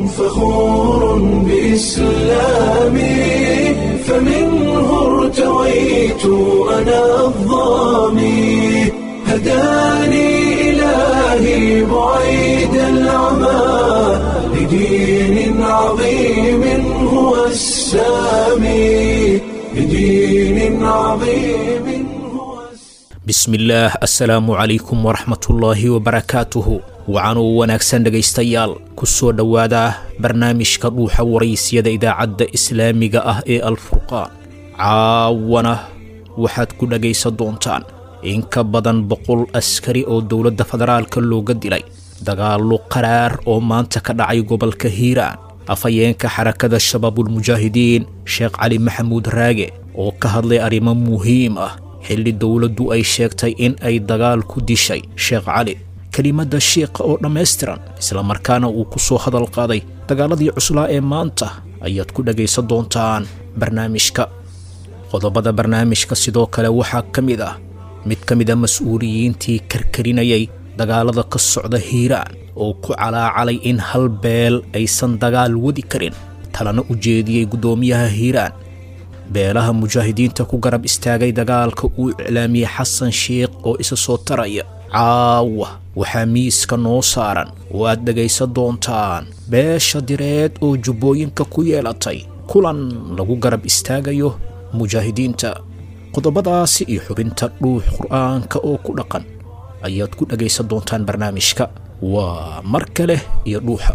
فخور بإسلامي فمنه ارتويت أنا الظامي هداني إلهي بعيد العمى لدين عظيم هو السامي لدين عظيم هو السامي bismillaah assalaamu calaykum waraxmatullaahi wabarakaatuhu wacanuu wanaagsan dhegaystayaal ku soo dhowaada barnaamijka dhuuxa waraysyada idaacadda islaamiga ah ee alfurqaan caawana waxaad ku dhegaysan doontaan in ka badan boqol askari oo dowladda federaalka looga dilay dagaallo qaraar oo maanta ka dhacay gobolka hiiraan afhayeenka xarakada shabaabulmujaahidiin sheekh cali maxamuud raage oo ka hadlay arrimo muhiim ah xilli dowladdu ay sheegtay in ay dagaal ku dishay sheekh cali kelimadda shiikha oo dhammaystiran islamarkaana uu ku soo hadal qaaday dagaaladii cuslaa ee maanta ayaad ku dhegaysan doontaan barnaamijka qodobada barnaamijka sidoo kale waxaa ka mid ah mid ka mid a mas-uuliyiintii karkarinayay dagaalada ka socda hiiraan oo ku calaacalay in hal beel aysan dagaal wadi karin talana u jeediyey guddoomiyaha hiiraan beelaha mujaahidiinta ku garab istaagay dagaalka uu iclaamiyey xasan sheikh oo isa soo taraya caawa waxaa miiska noo saaran oo aad dhegaysan doontaan beesha direed oo jubbooyinka ku yeelatay kulan lagu garab istaagayo mujaahidiinta qodobadaasi iyo xubinta dhuux qur'aanka oo ku dhaqan ayaad ku dhegaysan doontaan barnaamijka waa mar kale iyo dhuuxa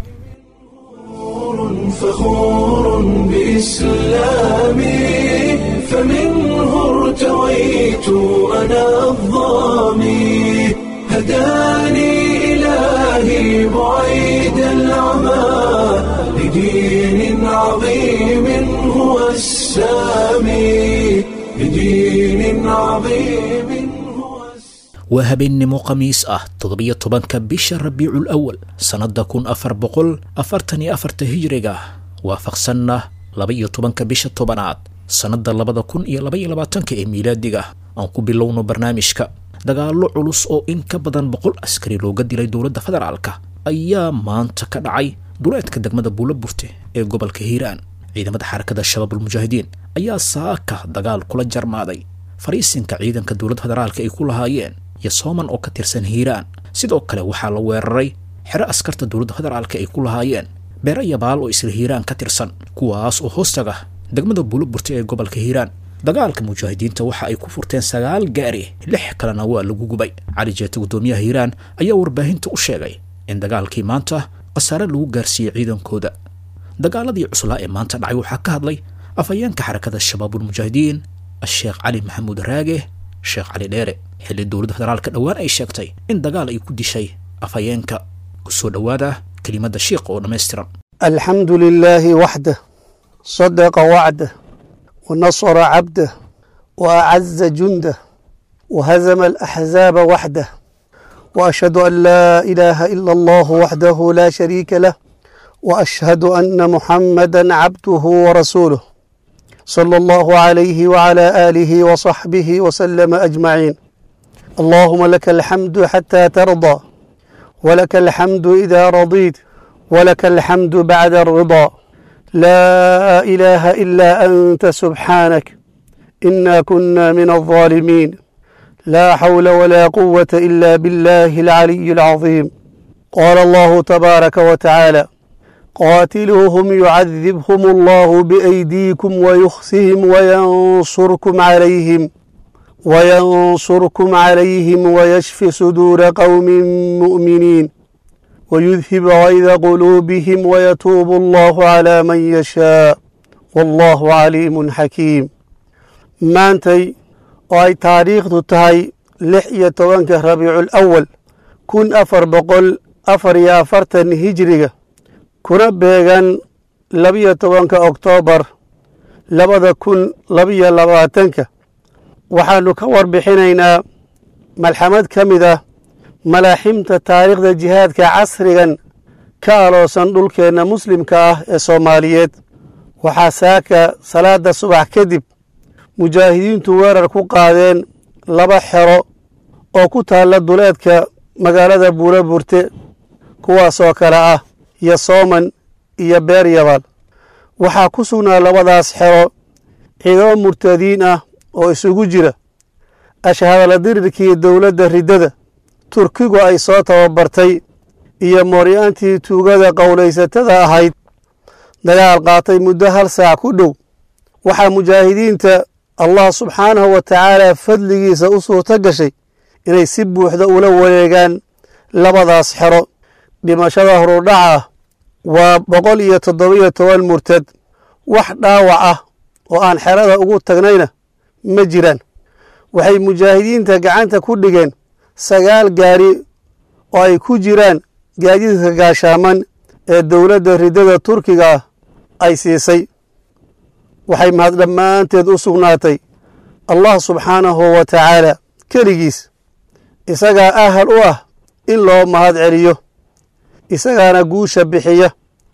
فخور بإسلامي فمنه ارتويت أنا الظامي هداني إلهي بعيد العمى لدين عظيم هو السامي لدين عظيم هو السامي waa habeennimo khamiis ah toddobiyo tobanka bisha rabiicul awal sannadda kun afar boqol afartan iyo afarta hijriga waafaqsanna laba-iyo tobanka bisha tobanaad sannadda labada kun iyo labaiyo labaatanka ee miilaadiga aan ku bilowno barnaamijka dagaallo culus oo in ka badan boqol askari looga dilay dowladda federaalka ayaa maanta ka dhacay duleedka degmada buulo burte ee gobolka hiiraan ciidamada xarakada shabaabulmujaahidiin ayaa saaka dagaal kula jarmaaday fariisinka ciidanka dowladda federaalka ay ku lahaayeen iyo sooman oo ka tirsan hiiraan sidoo kale waxaa la weeraray xero askarta dowladda federaalka ay ku lahaayeen beero yabaal oo isla hiiraan ka tirsan kuwaas oo hoostaga degmada buulo burte ee gobolka hiiraan dagaalka mujaahidiinta waxa ay ku furteen sagaal gaari lix kalena waa lagu gubay cali jeete guddoomiyaha hiiraan ayaa warbaahinta u sheegay in dagaalkii maanta khasaare lagu gaarsiiyey ciidankooda dagaaladii cuslaa ee maanta dhacay waxaa ka hadlay afhayeenka xarakada shabaabulmujaahidiin asheekh cali maxamuud raage sheekh cali dheere xilli dowladda federaalka dhowaan ay sheegtay in dagaal ay ku dishay afhayeenka ku soo dhowaada kelimadda shiikha oo dhammaystiran الحمد لله وحده صدق وعده ونصر عبده وأعز جنده وهزم الأحزاب وحده وأشهد أن لا إله إلا الله وحده لا شريك له وأشهد أن محمدا عبده ورسوله صلى الله عليه وعلى آله وصحبه وسلم أجمعين اللهم لك الحمد حتى ترضى ولك الحمد إذا رضيت ولك الحمد بعد الرضا لا إله إلا أنت سبحانك إنا كنا من الظالمين لا حول ولا قوة إلا بالله العلي العظيم قال الله تبارك وتعالى قاتلوهم يعذبهم الله بأيديكم ويخزهم وينصركم عليهم وينصركم عليهم ويشف صدور قوم مؤمنين ويذهب غيظ قلوبهم ويتوب الله على من يشاء والله عليم حكيم maantay oo ay taariikhdu tahay lix iyo tobanka rabiicul awal kun afar boqol afar iyo afartan hijriga kuna beegan labiyo tobanka oktoobar labada kun labiyo labaatanka waxaannu ka warbixinaynaa malxamad ka mid ah malaaximta taariikhda jihaadka casrigan ka aloosan dhulkeenna muslimka ah ee soomaaliyeed waxaa saaka salaadda subax kadib mujaahidiintu weerar ku qaadeen laba xero oo ku taalla duleedka magaalada buuro burte kuwaasoo kale ah yosooman iyo beer yabaal waxaa ku sugnaa labadaas xero ciidamo murtadiin ah oo isugu jira ashhadala dirirkii dowladda riddada turkigu ay soo tababartay iyo mooryaantii tuugada qowlaysatada ahayd dagaal qaatay muddo hal saac ku dhow waxaa mujaahidiinta allah subxaanahu wa tacaala fadligiisa u suurto gashay inay si buuxda ula wareegaan labadaas xero dhimashada horudhaca ah waa boqol iyo toddobiyo toban murtad wax dhaawac ah oo aan xerada ugu tagnayna ma jiraan waxay mujaahidiinta gacanta ku dhigeen sagaal gaari oo ay ku jiraan gaadiidka gaashaaman ee dowladda riddada turkiga ah ay siisay waxay mahad dhammaanteed u sugnaatay allah subxaanahu wa tacaala keligiis isagaa ahal u ah in loo mahad celiyo isagaana guusha bixiya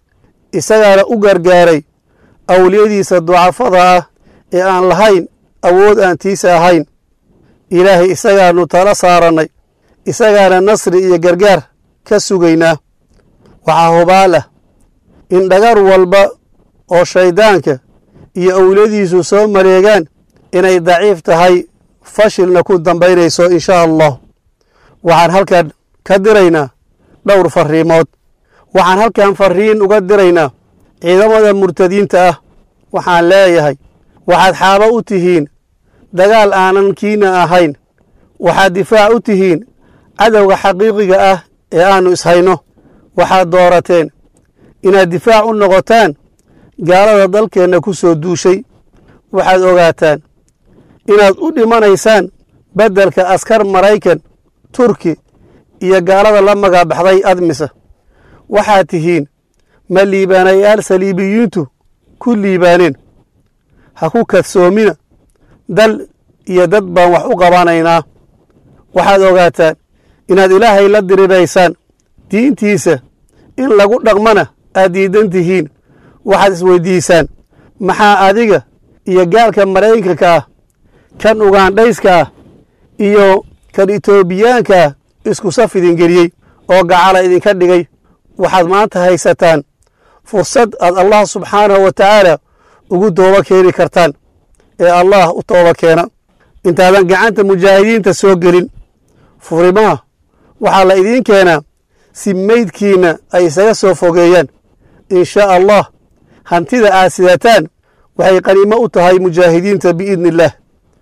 isagaana u gargaaray awliyadiisa ducafada ah ee aan lahayn awood aan tiisa ahayn ilaahay isagaanu tala saarannay isagaana nasri iyo gargaar ka sugaynaa waxaa hubaal ah in dhagar walba oo shayddaanka iyo awliyadiisu soo mareegaan inay daciif tahay fashilna ku dambaynayso inshaa allah waxaan halkan ka diraynaa dhowr farriimood waxaan halkan farriin uga diraynaa ciidamada murtadiinta ah waxaan leeyahay waxaad xaabo u tihiin dagaal aanan kiina ahayn waxaad difaac u tihiin cadowga xaqiiqiga ah ee aannu ishayno waxaad doorateen inaad difaac u noqotaan gaalada dalkeenna ku soo duushay waxaad ogaataan inaad u dhimanaysaan beddelka askar maraykan turki iyo gaalada la magabaxday admisa waxaad tihiin ma liibaanayaal saliibiyiintu ku liibaaneen ha ku kadsoomina dal iyo dad baan wax u qabanaynaa waxaad ogaataan inaad ilaahay la diriraysaan diintiisa in lagu dhaqmana aad diidan tihiin waxaad isweyddiisaan maxaa adiga iyo gaalka maraykanka ah kan ugaandhayska ah iyo kan etoobiyaanka ah isku saf idingeliyey oo gacala idinka dhigay waxaad maanta haysataan fursad aad allah subxaanahu wa tacaala ugu tooba keeni kartaan ee allah u tooba keena intaadan gacanta mujaahidiinta soo gelin furimaha waxaa la idiin keenaa si meydkiinna ay isaga soo fogeeyaan in shaa allah hantida aad sidataan waxay qaniimo u tahay mujaahidiinta biidni illaah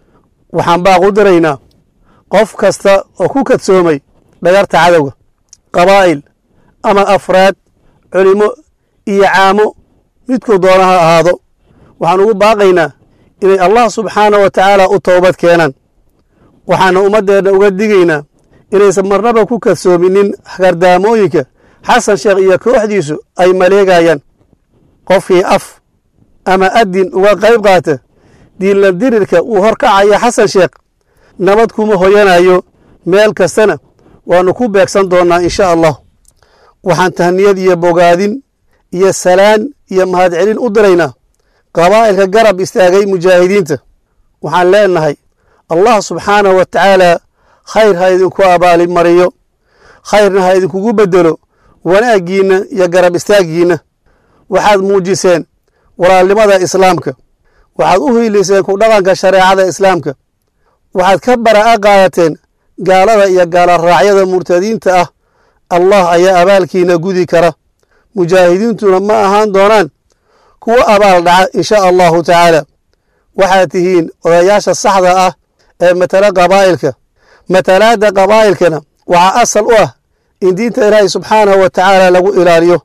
waxaan baaqu diraynaa qof kasta oo ku kadsoomay dhagarta cadowga qabaa'il ama afraad culimmo iyo caamo midkuu doona ha ahaado waxaan ugu baaqaynaa inay allah subxaanah wa tacaala u toobad keenaan waxaana ummaddeenna uga digaynaa inaysan marnaba ku kadsoominin gardaamooyinka xasan sheekh iyo kooxdiisu ay maleegayaan qofkii af ama addin uga qayb qaata diinla dirirka uu horkacaya xasan sheekh nabad kuma hoyanayo meel kastana waannu ku beegsan doonnaa insha allah waxaan tahniyad iyo bogaadin iyo salaan iyo mahadcelin u diraynaa qabaa'ilka garab istaagay mujaahidiinta waxaan leenahay allah subxaanahu wa tacaala khayr ha idinku abaalimariyo khayrna ha idinkugu beddelo wanaaggiinna iyo garab istaaggiinna waxaad muujiseen walaalnimada islaamka waxaad u hiiliseen ku dhaqanka shareecada islaamka waxaad ka bara'a qaadateen gaalada iyo gaalaraacyada murtadiinta ah allah ayaa abaalkiina gudi kara mujaahidiintuna ma ahaan doonaan kuwo abaal dhaca inshaa allahu tacaala waxaad tihiin odayaasha saxda ah ee matala qabaa'ilka matalaadda qabaa'ilkana waxaa asal u ah in diinta ilaahay subxaanahu wa tacaala lagu ilaaliyo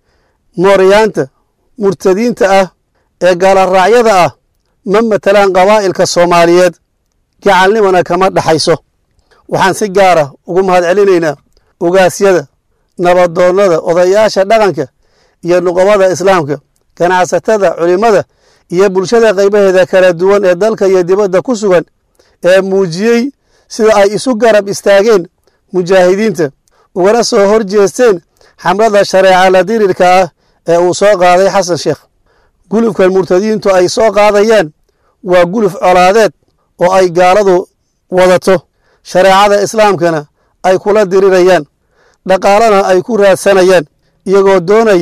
mooryaanta murtadiinta ah ee gaalaraacyada ah ma matalaan qabaa'ilka soomaaliyeed gacalnimana kama dhaxayso waxaan si gaara ugu mahad celinaynaa ogaasyada nabadoonnada odayaasha dhaqanka iyo nuqobada islaamka ganacsatada culimmada iyo bulshada qaybaheeda kala duwan ee dalka iyo dibadda ku sugan ee muujiyey sida ay isu garab istaageen mujaahidiinta ugana soo hor jeesteen xamlada shareeca la dirirka ah ee uu soo qaaday xasan sheekh gulufkan murtadiintu ay soo qaadayaan waa guluf colaadeed oo ay gaaladu wadato shareecada islaamkana ay kula dirirayaan dhaqaalana ay ku raadsanayaan iyagoo doonaya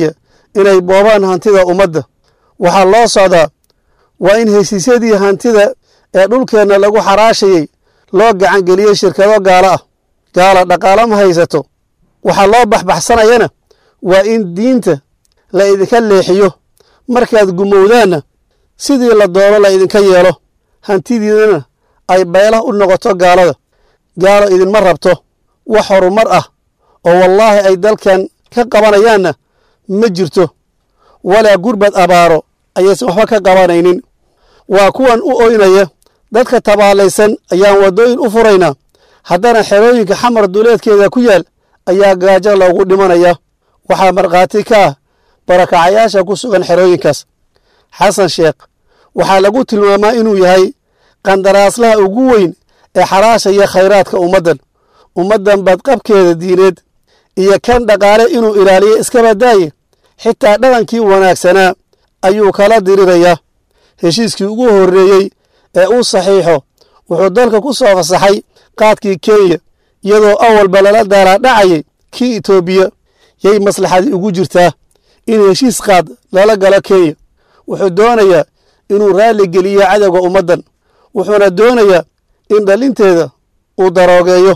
inay boobaan hantida ummadda waxaa loo socdaa waa in heshiisyadii hantida ee dhulkeenna lagu xaraashayey loo gacan geliyey shirkado gaalo ah gaala dhaqaalo ma haysato waxaa loo baxbaxsanayana waa in diinta la idinka leexiyo markaad gumowdaanna sidii la doono la idinka yeelo hantidiidana ay beelah u noqoto gaalada gaalo idinma rabto wax horumar ah oo wallaahi ay dalkan ka qabanayaanna ma jirto walaa gurbad abaaro ayaysan waxba ka qabanaynin waa kuwan u oynaya dadka tabaalaysan ayaan waddooyin u furaynaa haddana xerooyinka xamar duleedkeeda ku yaal ayaa gaajo loogu dhimanaya waxaa markhaati ka ah barakacayaasha ku sugan xerooyinkaas xasan sheekh waxaa lagu tilmaamaa inuu yahay qandaraaslaha ugu weyn ee xaraashaya khayraadka ummaddan ummaddan badqabkeeda diineed iyo kan dhaqaale inuu ilaaliyo iskabadaaye xitaa dhaqankii wanaagsanaa ayuu kala dirirayaa heshiiskii ugu horreeyey ee uu saxiixo wuxuu dalka ku soo fasaxay qaadkii kenya iyadoo awalba lala daalaadhacayay kii etoobiya yay maslaxadii ugu jirtaa in heshiis qaad lala galo kenya wuxuu doonayaa inuu raalli geliyo cadowga ummaddan wuxuuna doonayaa in dhalinteeda uu daroogeeyo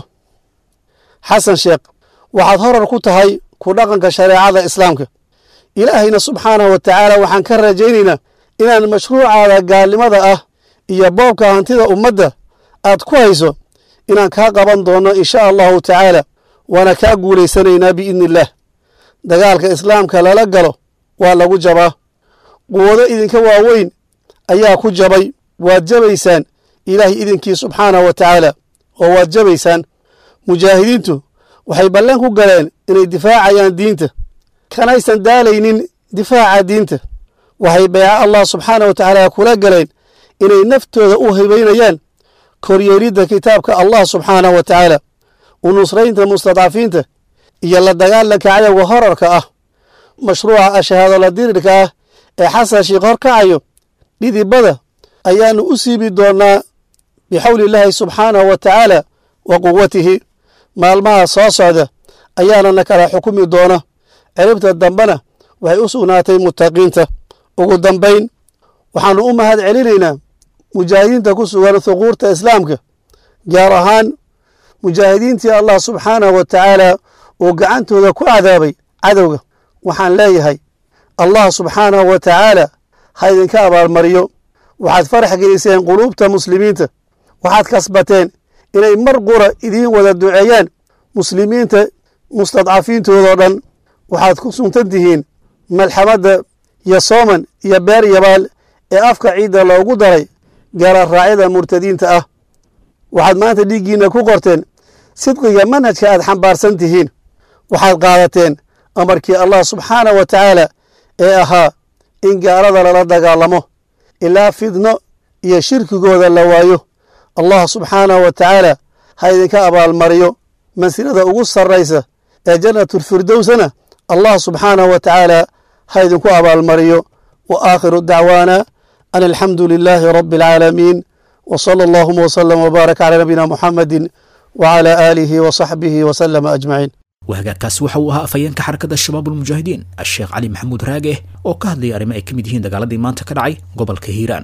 xasan sheekh waxaad horar ku tahay ku dhaqanka shareecada islaamka ilaahayna subxaanahu wa tacaala waxaan ka rajaynaynaa inaan mashruucaada gaalnimada ah iyo boobka hantida ummadda aad ku hayso inaan kaa qaban doonno insha allahu tacaala waana kaa guulaysanaynaa biidni illaah dagaalka islaamka lala galo waa lagu jabaa quwado idinka waaweyn ayaa ku jabay waad jabaysaan ilaahay idinkii subxaanahu wa tacaala oo waad jabaysaan mujaahidiintu waxay ballan ku galeen inay difaacayaan diinta kanaysan daalaynin difaaca diinta waxay beeca allah subxaanah wa tacaala kula galeen inay naftooda u hibaynayaan koryeelidda kitaabka allah subxaanah wa tacaala u nusraynta mustadcafiinta iyo la dagaalanka cadowga horarka ah mashruuca ashahaadala dirirka ah ee xasan sheikh hor kacayo dhidibada ayaannu u siibi doonnaa bixawli illaahi subxaanahu wa tacaala wa quwatihi maalmaha soo socda ayaanana kala xukumi doona ciribta dambena waxay u sugnaatay muttaqiinta ugu dambayn waxaannu u mahad celinaynaa mujaahidiinta ku sugan huquurta islaamka gaar ahaan mujaahidiintii allah subxaanahu wa tacaala uu gacantooda ku cadaabay cadowga waxaan leeyahay allah subxaanahu wa tacaala ha idinka abaalmariyo waxaad farax geliseen quluubta muslimiinta waxaad kasbateen inay mar qura idiin wada duceeyaan muslimiinta mustadcafiintoodoo dhan waxaad ku suntan tihiin malxamadda iyo sooman iyo beer yabaal ee afka ciidda loogu daray gaara raacyada murtadiinta ah waxaad maanta dhiiggiinna ku qorteen sidqiga manhajka aad xambaarsan tihiin waxaad qaadateen amarkii allah subxaanah wa tacaala ee ahaa in gaalada lala dagaalamo ilaa fidno iyo shirkigooda la waayo allah subxaanahu wa tacaala ha idinka abaalmariyo mansilada ugu sarraysa ee jannatulfirdowsana allah subxaanahu wa tacaala ha idinku abaalmariyo wa aakhiru dacwaana an alxamdu lilaahi rabbi alcaalamiin wa sala allahuma wasalam wbaarak calaa nabiyina muxamedin wacala aalihi wa saxbihi wasalama ajmaciin wahagaagkaasi waxa uu ahaa afhayeenka xarakada shabaab ulmujaahidiin asheekh cali maxamuud raage oo ka hadlayay arrimo ay ka mid yihiin dagaaladii maanta ka dhacay gobolka hiiraan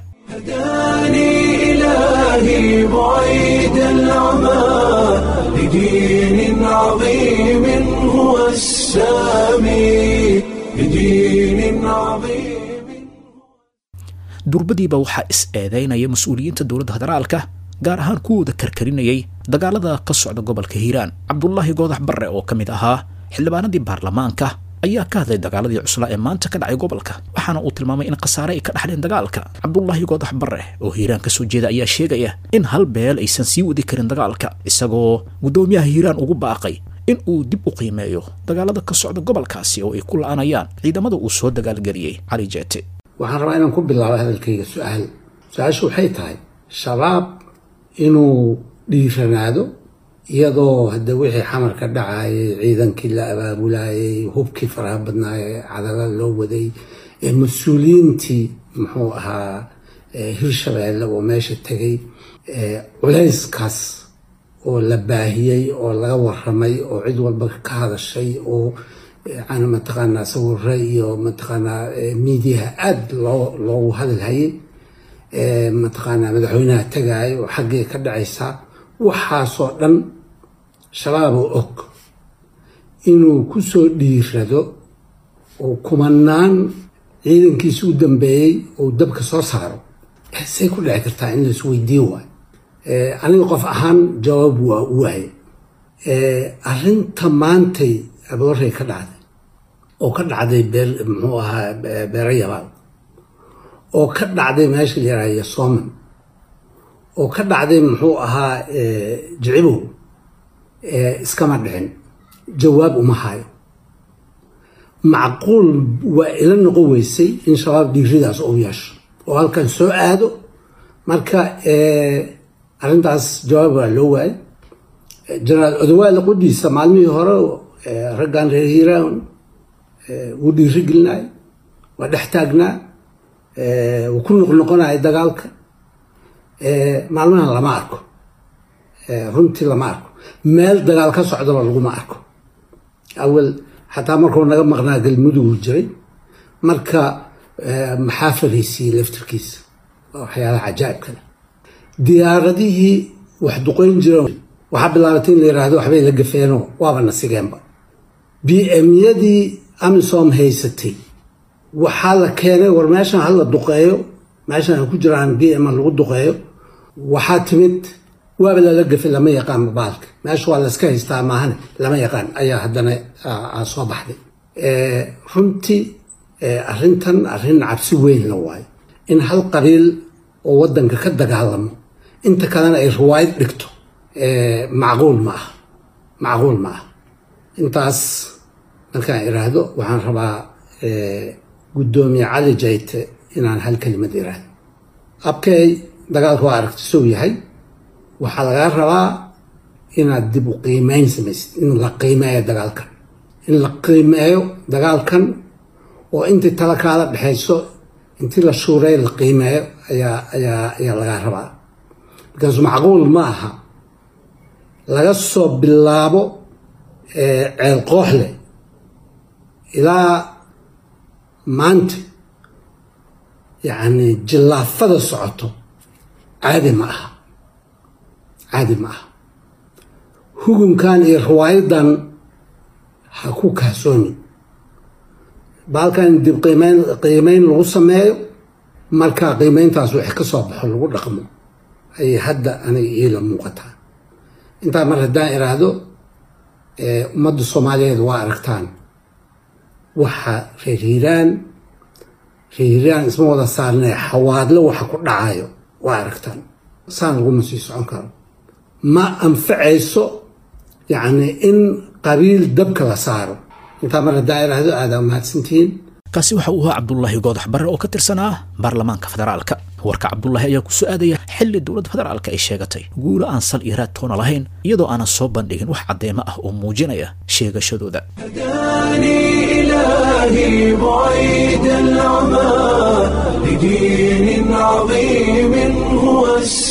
هداني إلهي بعيد العمى لدين عظيم هو السامي لدين عظيم durbadiiba waxaa is eedeynaya mas-uuliyiinta dowladda federaalka gaar ahaan kuwooda karkarinayay dagaalada ka socda gobolka hiiraan cabdulaahi goodax barre oo ka mid ahaa xildhibaanadii baarlamaanka ayaa ka hadlay dagaaladii cuslaa ee maanta ka dhacay gobolka waxaana uu tilmaamay in khasaare ay ka dhaxleen dagaalka cabdulaahi goodax barre oo hiiraan kasoo jeeda ayaa sheegaya in hal beel aysan sii wadi karin dagaalka isagoo guddoomiyaha hiiraan ugu baaqay in uu dib u qiimeeyo dagaalada ka socda gobolkaasi oo ay ku la-anayaan ciidamada uu soo dagaalgeliyey cali jeete waxaan rabaa inaan ku bilaabo hadalkayga su-aal su-aashu waxay tahay shabaab inuu dhiiranaado iyadoo hadda wixii xamarka dhacayay ciidankii la abaabulayay hubkii faraha badnaayee cadala loo waday ee mas-uuliyiintii muxuu ahaa hirshabeelle oo meesha tegay culayskaas oo la baahiyey oo laga waramay oo cid walba ka hadashay oo yani mataqaanaa sawiro iyo mataqaanaa miidiyaha aada loo loogu hadalhayay mataqaanaa madaxweynaha tagaayo oo xaggee ka dhacaysaa waxaasoo dhan shabaaboo og inuu ku soo dhiirado oo kumanaan ciidankiisi u dambeeyey ou dabka soo saaro say ku dhici kartaa in lais weydiin waayo aniga qof ahaan jawaab waa u waayay arrinta maantay aboorey ka dhacday oo ka dhacday beer muxuu ahaa beero yabaal oo ka dhacday meesha la yaraha yasoman oo ka dhacday muxuu ahaa jicibow iskama dhicin jawaab uma hayo macquul waa ila noqon weysay in shabaab dhiiridaas uu yeesho oo halkan soo aado marka arrintaas jawaab waa loo waayay jenaraal odawaale qudhiisa maalmihii hore raggan reer hiiraan wuu dhiiri gelinay waa dhex taagnaa wuu ku noqnoqonaya dagaalka maalmahan lama arko runtii lama arko meel dagaal ka socdaba laguma arko awel xataa markuu naga maqnaa galmudugu jiray marka maxaa fariisiiyey laftirkiisa waa waxyaalaha cajaa'ibkale diyaaradihii wax duqeyn jireen waxaa bilaabatay in la yiraahdo waxbay la gafeenoo waaba nasigeenba b m-yadii amisom haysatay waxaa la keenay war meeshan hala duqeeyo meeshan ay ku jiraan b m lagu duqeeyo waxaa timid waaba lala gafay lama yaqaan baalka meesha waa layska haystaa maahane lama yaqaan ayaa haddana soo baxday runtii arrintan arrin cabsi weyn la waayo in hal qabiil oo waddanka ka dagaalamo inta kalena ay riwaayad dhigto macquul ma aha macquul ma aha intaas markaan iraahdo waxaan rabaa guddoomiye cali jayte inaan hal kelimad iraahdo abkay dagaalka waa aragti sow yahay waxaa lagaa rabaa inaad dib u qiimeyn samaysid in la qiimeeyo dagaalkan in la qiimeeyo dagaalkan oo intii tala kaala dhexayso intii la shuuray la qiimeeyo ayaa ayaa ayaa lagaa rabaa markaasu macquul ma aha laga soo bilaabo ceel qooxle ilaa maanta yacni jillaafada socoto caadi ma aha caadi ma aha hugunkan iyo riwaayadan ha ku kaasoonin baalkan dib qiimeyn qiimeyn lagu sameeyo marka qiimeyntaas wix ka soo baxo lagu dhaqmo ayay hadda aniga iila muuqataa intaa mar haddaan iraahdo ummadda soomaaliyeed waa aragtaan waxa reer hiiraan reer hiiraan isma wada saarnee xawaadle waxa ku dhacayo waa aragtaan saan laguma sii socon karo ma anfacayso yacni in qabiil dabka la saaro intaa mar haddaan iraahdo aadaa mahadsantihiin kaasi waxa uu ahaa cabdulaahi goodax barre oo ka tirsanaa baarlamaanka federaalka warka cabdulaahi ayaa ku soo aadaya xilli dowladda federaalka ay sheegatay guulo aan sal iyo raad toona lahayn iyadoo aanan soo bandhigin wax caddeemo ah oo muujinaya sheegashadooda هداني إلهي بعيد العمى لدين عظيم هو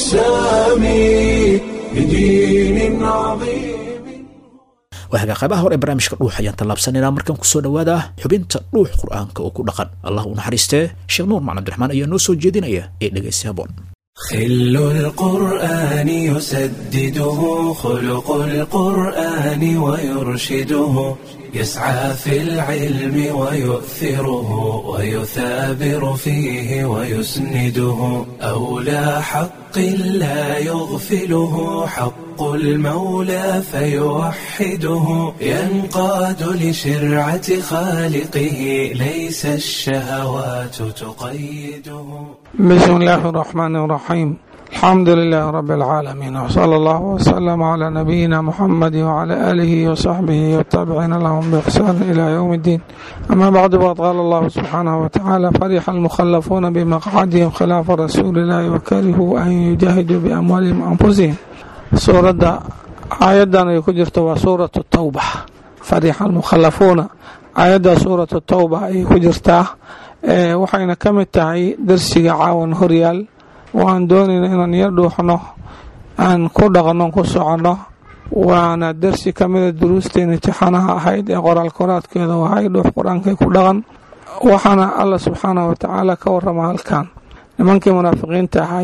السامي لدين عظيم waaga qaybaha hore ee barnaamijka dhuux ayaan tallaabsanaynaa markan kusoo dhowaada xubinta dhuux qur'aanka oo ku dhaqan allah u naxariistee sheekh nuur macalin abdiraxmaan ayaa noo soo jeedinaya ee dhegaysi haboon خل القرآن يسدده خلق القرآن ويرشده يسعى في العلم ويؤثره ويثابر فيه ويسنده أولى حق لا يغفله حق المولى فيوحده ينقاد لشرعة خالقه ليس الشهوات تقيده بسم الله الرحمن الرحيم الحمد لله رب العالمين وصلى الله وسلم على نبينا محمد وعلى آله وصحبه والتابعين لهم بإحسان إلى يوم الدين أما بعد فقد قال الله سبحانه وتعالى فرح المخلفون بمقعدهم خلاف رسول الله وكرهوا أن يجاهدوا بأموالهم وأنفسهم سورة آيادا يكجرت وسورة التوبة فرح المخلفون آيادا سورة التوبة يكجرتها waxayna ka mid tahay darsiga caawan horyaal waan doonayna inaan yar dhuuxno aan ku dhaqno ku soconno waana darsi ka mida duruusteena imtixaanaha ahayd ee qoraal koraadkeeda ahay dhuux qur-aankay ku dhaqan waxaana alla subxaanah wa tacaala ka warrama halkan nimankii munaafiqiinta ahay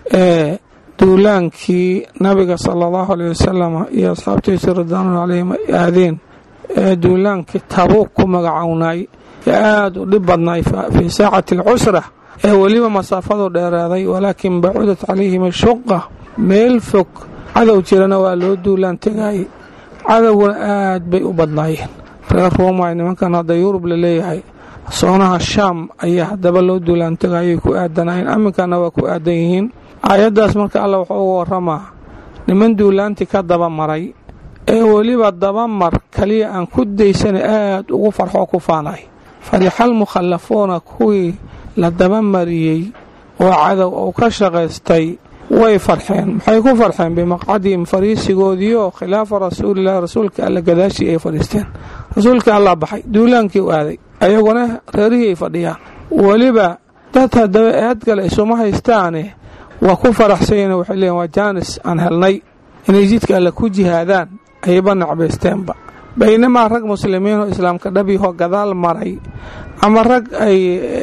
ee duulaankii nabiga sala allahu aleyh wasalam iyo asxaabtiisa ridwaanu caleyhim ay aadeen ee duulaankii tabuuq ku magacownay ee aada u dhib badnay fii saacati alcusra ee weliba masaafadu dheeraaday walaakin bacudat calayhim ashuqa meel fog cadow jirana waa loo duulaan tegayay cadowguna aad bay u badnaayeen reer ruumay nimankan hadda yurub la leeyahay soonaha shaam ayaa haddaba loo duulaan tegayay ku aadanayeen aminkana waa ku aadan yihiin aayaddaas marka alla wuxuu uga waramaa niman duulaantii ka daba maray ee weliba dabamar kaliya aan ku daysana aad ugu farxoo ku faanay farixal mukhallafuuna kuwii la dabamariyey oo cadow uu ka shaqaystay way farxeen maxay ku farxeen bimaqcadihim fariisigoodiioo khilaafa rasuulilahi rasuulka alla gadaashii ay fadhiisteen rasuulka allaa baxay duulaankii u aaday ayaguna reerihii ay fadhiyaan weliba dad haddaba eadgale isuma haystaane waa ku faraxsanyeen waxay leeyiin waa jaanis aan helnay inay jidka alle ku jihaadaan ayba nacbaysteenba baynamaa rag muslimiinoo islaamka dhabyahoo gadaal maray ama rag ay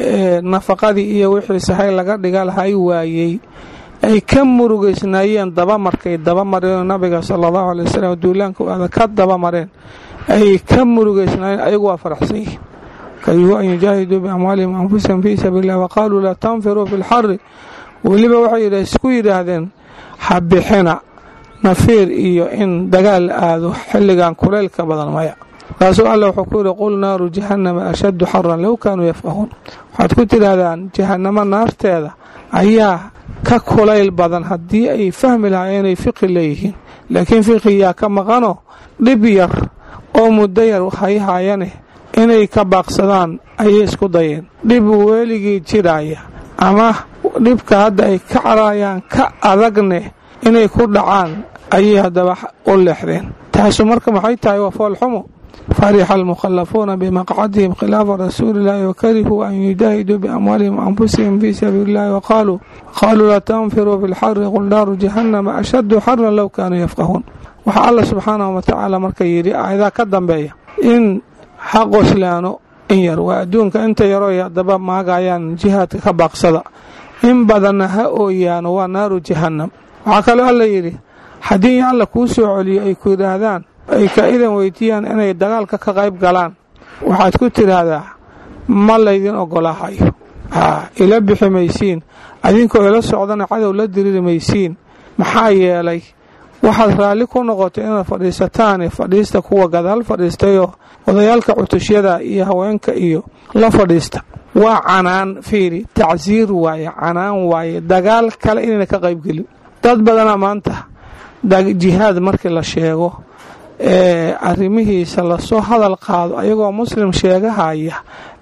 nafaqadii iyo wixii sahay laga dhiga lahay waayey ay ka murugaysnaayeen dabamarkay dabamareen nabiga sala allahu alay wasalam duulaanka u aada ka dabamareen ay ka murugaysnaayeen ayagu waa faraxsan yihiin karihuu an yujaahiduu biamwaalihim anfusihim fii sabiili illah waqaaluu laa tanfiruu fi lxari weliba waxay isku yidhaahdeen ha bixina nafiir iyo in dagaal la aado xilligan kulaylka badan maya markaasuu alla wuxuu ku yidhi qul naaru jahannama ashaddu xaran low kaanuu yafqahuun waxaad ku tidhaahdaan jahannamo naarteeda ayaa ka kulayl badan haddii ay fahmi lahaayeen inay fiqi leeyihiin laakiin fiqiyaa ka maqanoo dhib yar oo muddo yar hayhaayane inay ka baaqsadaan ayay isku dayeen dhib weligii jiraaya ama dhibka hadda ay ka carayaan ka adagne inay ku dhacaan ayay haddaba u leexdeen taasu marka maxay tahay waa foolxumo farixa almukhallafuuna bimaqcadihim khilaafa rasuuliillaahi wakarihuu an yujaahiduu biamwaalihim waanfusihim fii sabiili illahi waqaaluu qaaluu laa tanfiruu fi lxari qul naaru jahannama ashaddu xaran low kaanuu yafqahuun waxaa alla subxaanahu watacaala marka yidhi aayadaa ka dambeeya in ha qoslaano in yar waa adduunka inta yarooy haddaba maagayaan jihaadka ka baaqsada in badanna ha ooyaano waa naaru jahannam waxaa kaloo alla yidhi haddii alla kuu soo celiyo ay ku yidhaahdaan ay ka idan weydiiyaan inay dagaalka ka qayb galaan waxaad ku tidhaahdaa ma laydin ogolaahayo haa ila bixi maysiin adinkoo ila socdana cadow la diriiri maysiin maxaa yeelay waxaad raalli ku noqotay inaad fadhiisataane fadhiista kuwa gadaal fadhiistayoo odayaalka cutushyada iyo haweenka iyo la fadhiista waa canaan fiiri tacsiir waaye canaan waaye dagaal kale inayna ka qaybgelin dad badana maanta jihaad markii la sheego ee arrimihiisa lasoo hadal qaado ayagoo muslim sheegahaya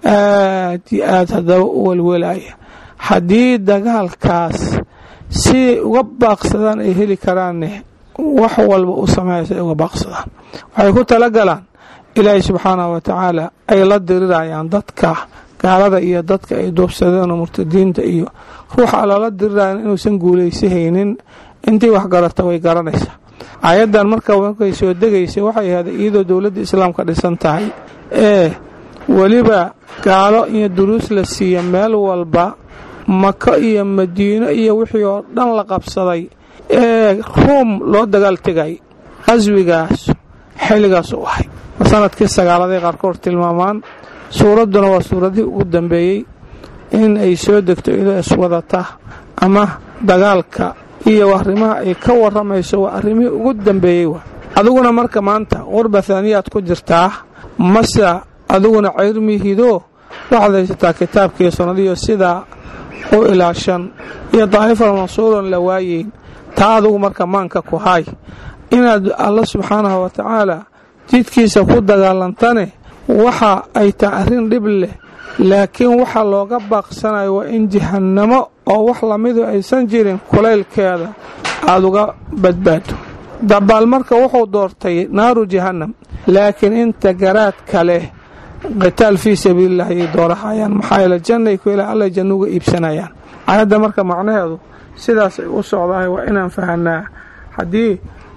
aad iyo aad haddaba u welwelaya haddii dagaalkaas si uga baaqsadaan ay heli karaanne wax walba u sameeysa ay uga baaqsadaan waxay ku talagalaan ilaahay subxaanahu wa tacaala ay la dirirayaan dadka gaalada iyo dadka ay duubsadeen oo murtadiinta iyo ruuxa lala dirirayan inuusan guulaysahaynin intii wax garata way garanaysaa aayaddan marka markay soo degaysay waxay ahayd iyadoo dowladda islaamka dhisan tahay ee weliba gaalo iyo duruus la siiya meel walba mako iyo madiino iyo wixii oo dhan la qabsaday ee ruum loo dagaal tegay qaswigaas xilligaas u ahay sanadkii sagaaladay qaarkood tilmaamaan suuradduna waa suuradihii ugu dambeeyey in ay soo degto iyadoo iswadata ama dagaalka iyo arrimaha ay ka waramayso waa arrimihii ugu dambeeyey wa adiguna marka maanta qurba haaniyaad ku jirtaa mase adiguna ceyrmihidoo waxaad haysataa kitaabkiiyo sunnadiyo sidaa u ilaashan iyo daa'ifal mansuuran la waayeyn taa adigu marka maanka ku haay inaad alla subxaanahu wa tacaala jidkiisa ku dagaalantane waxa ay tahay arrin dhib leh laakiin waxa looga baaqsanayo waa in jahannamo oo wax lamidu aysan jirin kulaylkeeda aada uga badbaado dabaal marka wuxuu doortay naaru jahannam laakiin inta garaadka leh qitaal fii sabiililah ayay doorahayaan maxaa yeele jannay ku ilaa alla janno uga iibsanayaan aayadda marka macnaheedu sidaas ay u socdahay waa inaan fahanaa haddii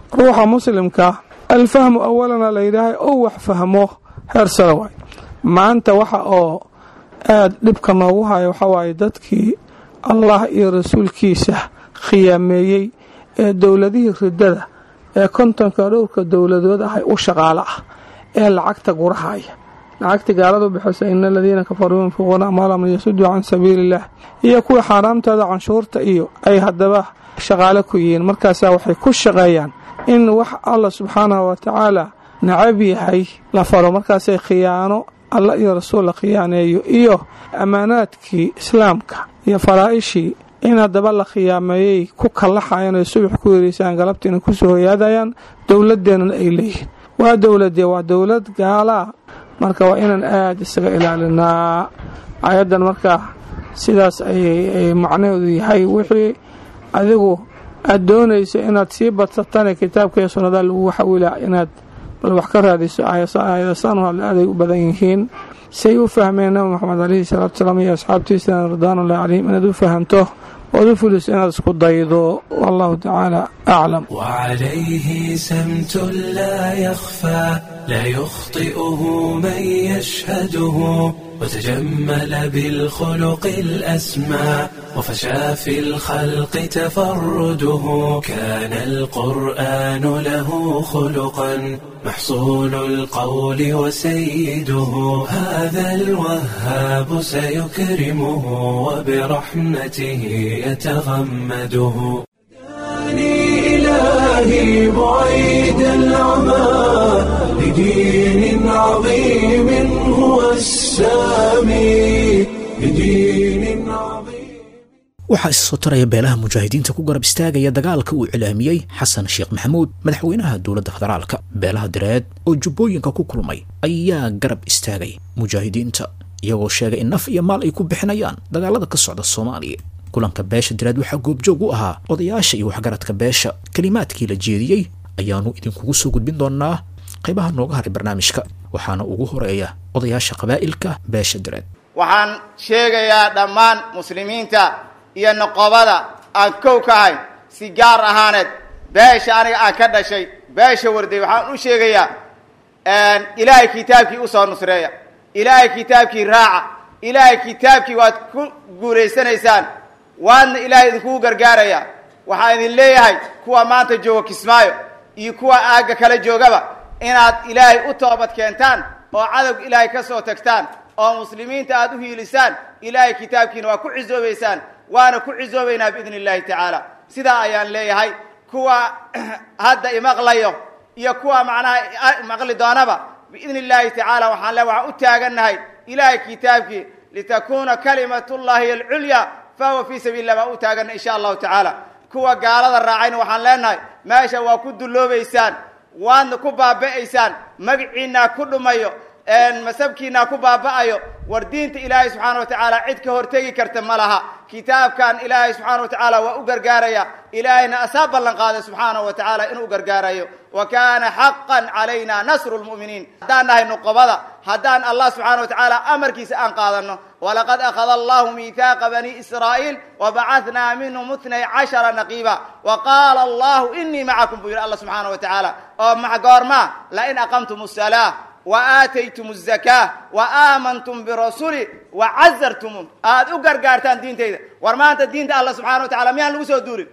ruuxa muslimka alfahmu awalana la yidhaahay ou wax fahmo heersada waay maanta waxa oo aada dhibka noogu haya waxaa waaye dadkii allah iyo rasuulkiisa khiyaameeyey ee dowladihii ridada ee kontonka dhowrka dowladood ah u shaqaalo ah ee lacagta gurahaya lacagta gaaladu bixisa ina aladiina kafaruu yunfiquuna amwaalahum liyasuduu can sabiili illah iyo kuwii xaaraamtooda canshuurta iyo ay haddaba shaqaalo ku yihiin markaasaa waxay ku shaqeeyaan in wax allah subxaanahu wa tacaala nacab yahay la faro markaasay khiyaano alla iyo rasuul la khiyaaneeyo iyo ammaanaadkii islaamka iyo faraa'ishii in haddaba la khiyaameeyey ku kallaxayan oy subax ku yereysaan galabtiina kusoo hoyaadayaan dowladeennana ay leeyihiin waa dowladee waa dowlad gaalaa marka waa inaan aada isaga ilaalinaa ayaddan marka sidaas ayay macnaheedu yahay wixii adigu aada doonayso inaad sii badsatane kitaabka iyo sunnada lagu waxawila inaad bal wax ka raadiso aayadasaanu hadle aaday u badan yihiin say u fahmeen nabi moxamed calayhi salaatu salaam iyo asxaabtiisana ridwaanullahi calayhim inaad u fahamto ood u fuliso inaad isku daydo wallahu tacaala aclam وعليه سمت لا يخفى لا يخطئه من يشهده وتجمل بالخلق الأسمى وفشى في الخلق تفرده كان القرآن له خلقا محصول القول وسيده هذا الوهاب سيكرمه وبرحمته يتغمده إلهي بعيد العمى لدين عظيم هو السامي لدين عظيم waxaa is soo taraya beelaha mujaahidiinta ku garab istaagaya dagaalka uu cilaamiyey xasan sheekh maxamuud madaxweynaha dowladda federaalka beelaha direed oo jubbooyinka ku kulmay ayaa garab istaagay mujaahidiinta iyagoo sheegay in naf iyo maal ay ku bixinayaan dagaalada ka socda soomaaliya kulanka beesha direed waxaa goobjoog u ahaa odayaasha iyo waxgaradka beesha kelimaadkii la jeediyey ayaanu idinkugu soo gudbin doonaa qaybaha nooga haray barnaamijka waxaana ugu horeeya odayaasha qabaa'ilka beesha direed waxaan sheegayaa dhammaan muslimiinta iyo noqobada aan kow ka ahayn si gaar ahaaneed beesha aniga aan ka dhashay beesha warday waxaan u sheegayaa ilaahay kitaabkii usoo nusreeya ilaahay kitaabkii raaca ilaahay kitaabkii waad ku guulaysanaysaan waadna ilaahay idinkugu gargaaraya waxaan idin leeyahay kuwa maanta jooga kismaayo iyo kuwa aagga kala joogaba inaad ilaahay u toobad keentaan oo cadowga ilaahay ka soo tagtaan oo muslimiinta aad u hiilisaan ilaahay kitaabkiina waa ku cisoobaysaan waana ku cisoobaynaa biidni illahi tacaala sidaa ayaan leeyahay kuwa hadda imaqlayo iyo kuwa macnaha maqli doonaba biidni illahi tacaala waxaan le waxaan u taagannahay ilaahay kitaabkii litakuna kalimat llahi alculya fahuwa fii sabiili lah baan u taagannahay insha allahu tacaala kuwa gaalada raacayna waxaan leenahay meesha waa ku dulloobaysaan waadna ku baaba'aysaan magaciinaa ku dhumayo masabkiinaa ku baaba'ayo war diinta ilaahay subxaana wa tacaala cid ka hortegi karta ma laha kitaabkan ilaahay subxaana wa tacaala waa u gargaaraya ilaahayna asaa ballan qaaday subxaana wa tacaala inuu gargaarayo wa kaana xaqan calayna nasru lmu'miniin haddaan nahay nuqobada haddaan allah subxaana wa tacaala amarkiisa aan qaadano walaqad akhada allahu miithaaqa bani israa'iil wabacathnaa minhum itnay cashara naqiiba wa qaala allahu inii macakum buu yidhi allah subxaana wa tacaala oo ma goormaa lain aqamtum salaa waataytum الzaka waamantum birasuli wacazartum aad u gargaartaan diintayda war maanta diinta alla subxana wa tacala miyaan lagu soo duulin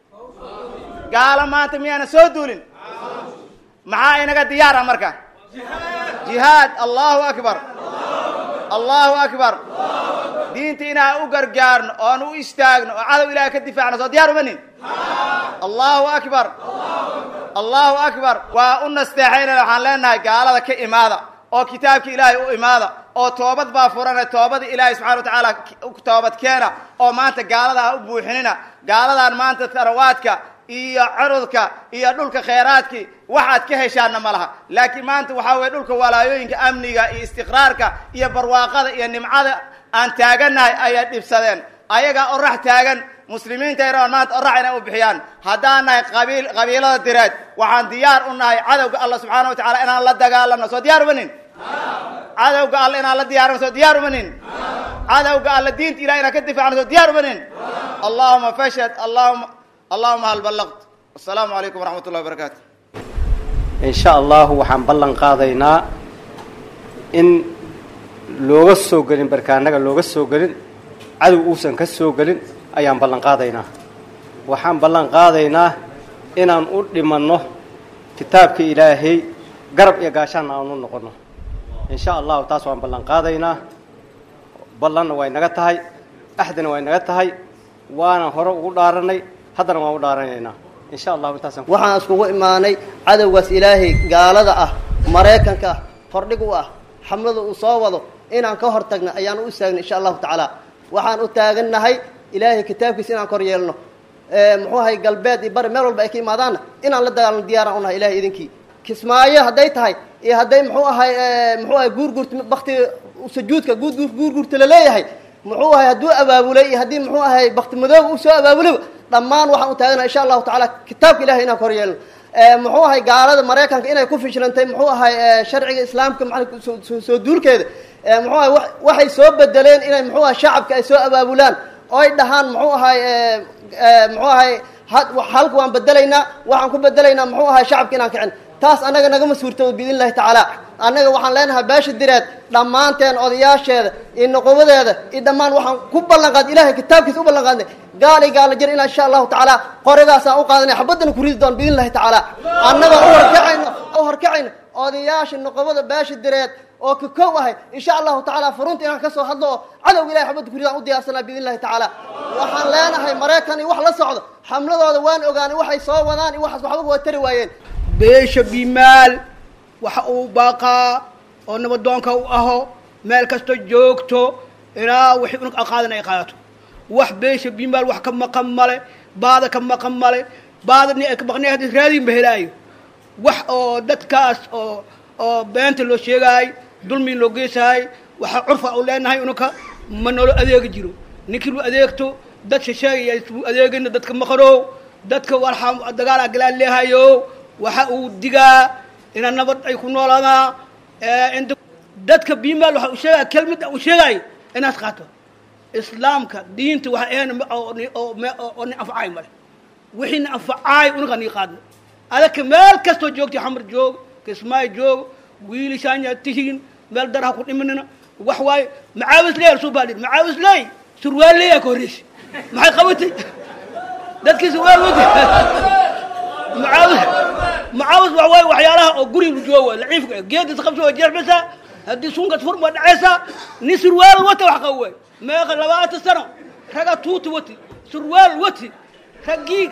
gaalo maanta miyaana soo duulin maxaa inaga diyaara marka jihaad allahu akbar allahu akbar diinta inaan u gargaarno oon u istaagno oo cadow ilahay ka difaacno soo diyaar umanin allahu akbar allahu akbar waa u nasteexaynana waxaan leenahay gaalada ka imaada oo kitaabka ilaahay u imaada oo toobad baa furana toobada ilaahay subxana wa tacaala toobad keena oo maanta gaalada ha u buuxinina gaaladan maanta tarawaadka iyo curudka iyo dhulka khayraadkii waxaad ka heshaanna ma laha laakiin maanta waxaa weye dhulka walaayooyinka amniga iyo istiqraarka iyo barwaaqada iyo nimcada aan taagannahay ayay dhibsadeen ayagaa orax taagan muslimiinta yaraan maanta orax inay u bixiyaan haddaan nahay qabiil qabiilada direed waxaan diyaar u nahay cadowga alla subxaana wa tacala inaan la dagaalano soo diyaar umanin cadowga alla inaan la diyaarano soo diyaar umanin cadowga alla diinta ilahi inaan ka difaacno soo diyaar umanin allahuma fashad allahuma allahuma hal ballaqt wasalaamu calaykum waraxmat ullahi wabarakaatu in sha allahu waxaan ballan qaadaynaa in looga soo gelin barkaanaga looga soo gelin cadow uusan ka soo gelin ayaan ballan qaadaynaa waxaan ballan qaadaynaa inaan u dhimanno kitaabka ilaahay garab iyo gaashaanna aan u noqonno in sha allahu taas waan ballan qaadaynaa ballanna way naga tahay axdina way naga tahay waana hore ugu dhaaranay haddana waan u dhaaranaynaa in sha allahu intaasaan waxaan iskugu imaanay cadowgaas ilaahay gaalada ah maraykanka ah hordhig u ah xamlada uu soo wado inaan ka hor tagna ayaan u istaagnay insha allahu tacaala waxaan u taagannahay ilaahay kitaabkiisa inaan kor yeelno muxuu ahay galbeed iyo bari meel walba ay ka imaadaanna inaan la dagaalno diyaaraan unahay ilahay idinkii kismaayo hadday tahay iyo hadday muxuu ahay muxuu ahay guurguurta bakti sujuudka guurguur guurguurta la leeyahay muxuu ahay hadduu abaabulay iyo haddii muxuu ahay bakti madooba uu soo abaabulayba dhammaan waxaan u taaganahay insha allahu tacaala kitaabka ilahay inaan kor yeelno muxuu ahay gaalada maraykanka inay ku fishilantay muxuu ahay sharciga islaamka maa soo duulkeeda muxuu ahay waxay soo bedeleen inay muxuu ahay shacabka ay soo abaabulaan oo ay dhahaan muxuu ahay muxuu ahay halka waan bedelaynaa waxaan ku bedelaynaa muxuu ahay shacabka inaan kicin taas annaga nagama suurtoodo biidn illahi tacaala annaga waxaan leenahay beesha direed dhammaanteen odayaasheeda iyo noqobadeeda iyo dhammaan waxaan ku ballan qaad ilahay kitaabkiisa u ballan qaadnay gaal iyo gaala jir inaa insha allahu tacaala qorigaasaan u qaadanay xabaddana ku ridi doon biidn illahi tacaala annagoo u horkacayno u horkacayno odayaasha noqobada beesha direed oo ka kow ahay insha allahu tacaala furunta inaan kasoo hadlo oo cadowga ilahay xabadda kuridaan u diyaarsanaa biidn illahi tacaala waxaan leenahay maraykan iyo wax la socdo xamladooda waan ogaanay waxay soo wadaan iyo waxaas waxba waa tari waayeen beesha bimaal waxa uu baaqaa oo nabadoonka u aho meel kasta joogto ilaa wixii unug aqaadan ay qaadato wax beesha bimaal wax ka maqan male baada ka maqan male baada ni ay ka maqnay haddii raadiin ba helaayo wax oo dadkaas oo oo beenta loo sheegaay dulmi loo geysahay waxaa curfa u leenahay unugka ma nolo adeegi jiro ninkii lu adeegto dad shisheegaya u adeegayna dadka maqanow dadka warxa dagaal agalaan leehayo waxa uu digaa ina nabad ay ku noolaadaan inta dadka bimaal waxa uu sheegaya kelmada uu sheegayo inaad qaato islaamka diinta waxa ahayn oo ni anfacaay male wixii ni anfacaay unaga nii qaadno adaka meel kastoo joogta xamar joog kismaayo joog wiilishaanya tihiin meel daraha ku dhimanina wax waaye macaawis ley soo baadhin macaawis ley surwaal leeyaa ka horreysa maxay qabatay dadkii surwaal wata macaawis macaawis waxa waaye waxyaalaha oo guriga jooga laciifka geedis qabso waa jeexmaysaa haddii sunkas fur waa dhacaysaa nin surwaal wata wax qaba waay meeqa labaatan sano raga tuuti wati surwaal wati raggii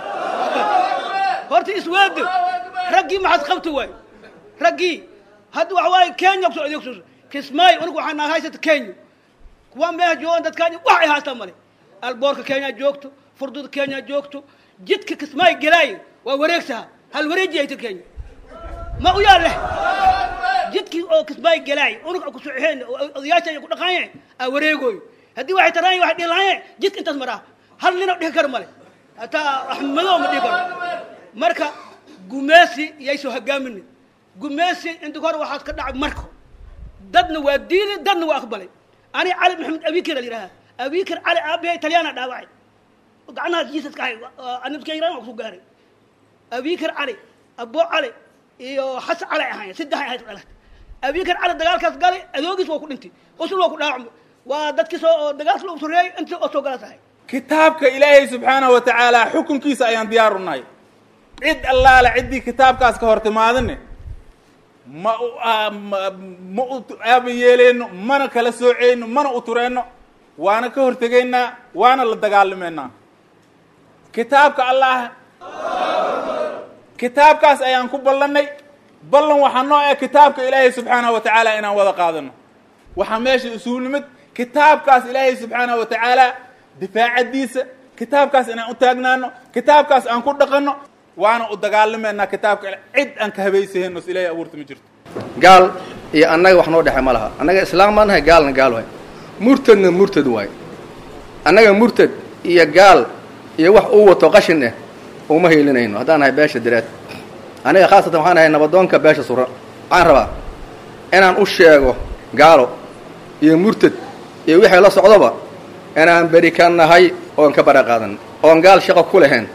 horta isweedo raggii maxaad qabta waay raggii hadda waxa waaye kenya kusoo adeegso kismaayo unugu waxaa naga haysata kenya kuwa meeha joogan dadkaani wax ay haastaan male alboorka kenya joogto furduda kenya joogto jidka kismaayo gelaayo waa wareegsaha hal wareeji ayta kenya ma u yaa leh jidkii oo kismaayo gelaayo unuga ku soxeen odayaasha ay ku dhaqaanyeen aa wareegooyo haddii waxay taraan waxay dhihi lahaayeen jidka intaas maraa hal nina dhihi karo male hataa axmedo ma dhihi karo marka gumeesi yay soo hogaamin gumeesi inta hore waxaad ka dhacay marko dadna waa diili dadna waa aqbalay ani cali maxamed abikir la yidhaha abikir cali aabahay talyaana dhaawacay gacnahaas jiisas ka hay anabkayran waa ku gaaray abikir cali abo cali iyo xasan cali ahayn saddex ahayd dhalat abikir cali dagaalkaas galay adoogiis waa ku dhintay usul waa ku dhaawacmay waa dadkii soo dagaalka lagu soreeyey intii oo soo galas ahay kitaabka ilaahay subxaanahu wa tacaala xukunkiisa ayaan diyaar u nahay cid allaale ciddii kitaabkaas ka hor timaadine ma u ma u aaba yeeleyno mana kala sooceyno mana u tureenno waana ka hortegaynaa waana la dagaalameynaa kitaabka allah kitaabkaas ayaan ku ballannay ballan waxaa noo ah kitaabka ilaahay subxaanahu wa tacaala inaan wada qaadano waxaa meesha isugu nimid kitaabkaas ilaahay subxaanahu wa tacaala difaacadiisa kitaabkaas inaan u taagnaano kitaabkaas aan ku dhaqanno waana u dagaalameynaa kitaabka cid aan ka habaysahayno s ilaahay abuurta ma jirto gaal iyo annaga wax noo dhexe ma laha annaga islaam baan nahay gaalna gaal waay murtadna murtad waay annaga murtad iyo gaal iyo wax uu wato qashin eh uma hiilinayno haddaan nahay beesha direed aniga khaasatan waxaan nahay nabadoonka beesha sura waxaan rabaa inaan u sheego gaalo iyo murtad iyo wixii la socdoba inaan beri ka nahay oon ka bara qaadan oon gaal shaqo ku lahayn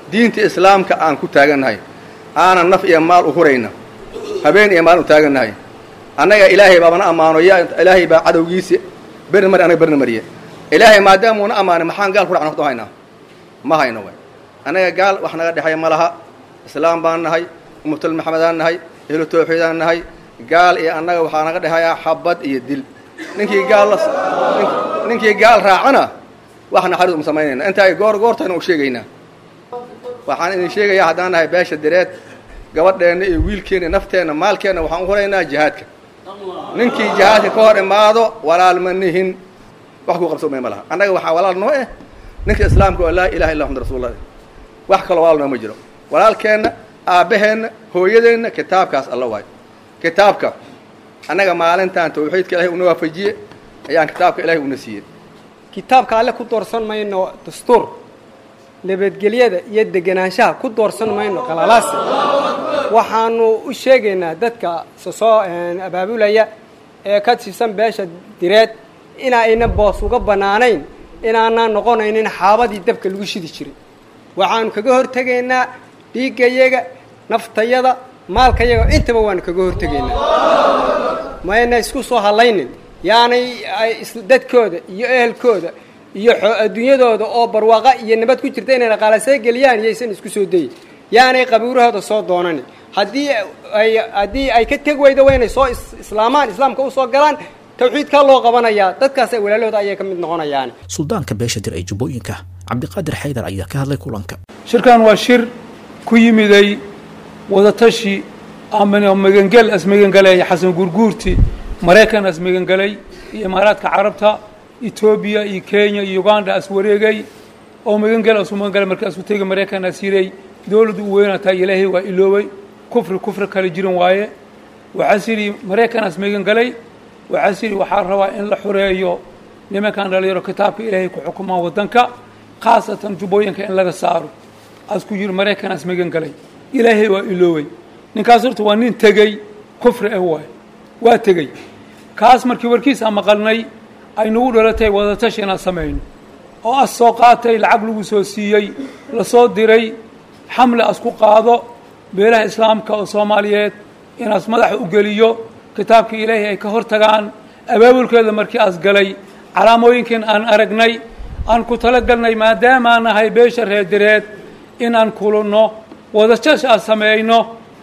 diinta islaamka aan ku taagannahay aanan naf iyo maal u hurayna habeen iyo maalin u taagannahay annaga ilaahay baabana ammaano yaa ilaahay baa cadowgiisi berna mari anaga berna mariye ilaahay maadaamuuna ammaanay maxaan gaal ku dhacna horta haynaa ma hayno way annaga gaal wax naga dhexeeya ma laha islaam baan nahay ummatul maxamedaan nahay ehlu tawxiidaan nahay gaal iyo annaga waxaa naga dhexeeyaa xabad iyo dil ninkii gaal la ninkii gaal raacana wax naxariis uma samaynayna inta ay goor goortayna u sheegaynaa waxaan idin sheegayaa haddaan nahay beesha direed gabadheenna iyo wiilkeenna nafteenna maalkeenna waxaan u huraynaa jihaadka ninkii jihaadka ka hor imaado walaal ma nihin wax kuu qabso ma laha annaga waxaa walaal noo eh ninka islaamka oo laa ilaha illa muxamad rasuulullah wax kaloo walaal nooma jiro walaalkeenna aabbaheenna hooyadeenna kitaabkaas alla waayo kitaabka annaga maalintan tawxiidka ilahay una waafajiye ayaan kitaabka ilahay una siiyey kitaabka alle ku doorsan mayno dastuur nabadgelyada iyo deganaanshaha ku doorsan mayno qalalaasi waxaanu u sheegaynaa dadka sosoo abaabulaya ee ka tirsan beesha direed inaayna boos uga bannaanayn inaanaan noqonaynin xaabadii dabka lagu shidi jiray waxaanu kaga hortegaynaa dhiiggayaga naftayada maalkayaga intaba waanu kaga hortegaynaa mayna isku soo hadlaynin yaanay dadkooda iyo ehelkooda iyo adduunyadooda oo barwaaqa iyo nabad ku jirta inay dhaqaalasee geliyaan iyaysan isku soo dayin yaanay qabuurahooda soo doonanin haddii ay haddii ay ka teg weydo waa inay soo islaamaan islaamka usoo galaan tawxiidkaa loo qabanayaa dadkaas walaalahooda ayay ka mid noqonayaan suldaanka beesha dir ee jubbooyinka cabdiqaadir xaydar ayaa ka hadlay kulanka shirkan waa shir ku yimiday wadatashi ama magangel asmagangaleeya xasan gurguurti maraykan asmagangelay iyo imaaraadka carabta etoobiya iyo kenya iyo uganda as wareegay oo magangel asu magangalay markii asu tegay maraykan as yiray dowladdu u weynataa ilaahay waa iloobay kufri kufri kale jiran waaye waxaas yidhi maraykan as magangalay waxaas yidhi waxaa rabaa in la xureeyo nimankan dhalinyaro kitaabka ilaahay ku xukumaan waddanka khaasatan jubbooyinka in laga saaro asku yidhi maraykan as magangalay ilaahay waa iloobay ninkaas horta waa nin tegey kufri ah waay waa tegey kaas markii warkiisa maqalnay ay nagu dhalatay wadatashi inaan samayno oo as soo qaatay lacag lagu soo siiyey lasoo diray xamle as ku qaado beelaha islaamka oo soomaaliyeed inaas madaxa u geliyo kitaabkii ilaahay ay ka hor tagaan abaabulkeeda markii as galay calaamooyinkan aan aragnay aan ku talagalnay maadaamaan nahay beesha reedireed inaan kulanno wadatashi aan sameeyno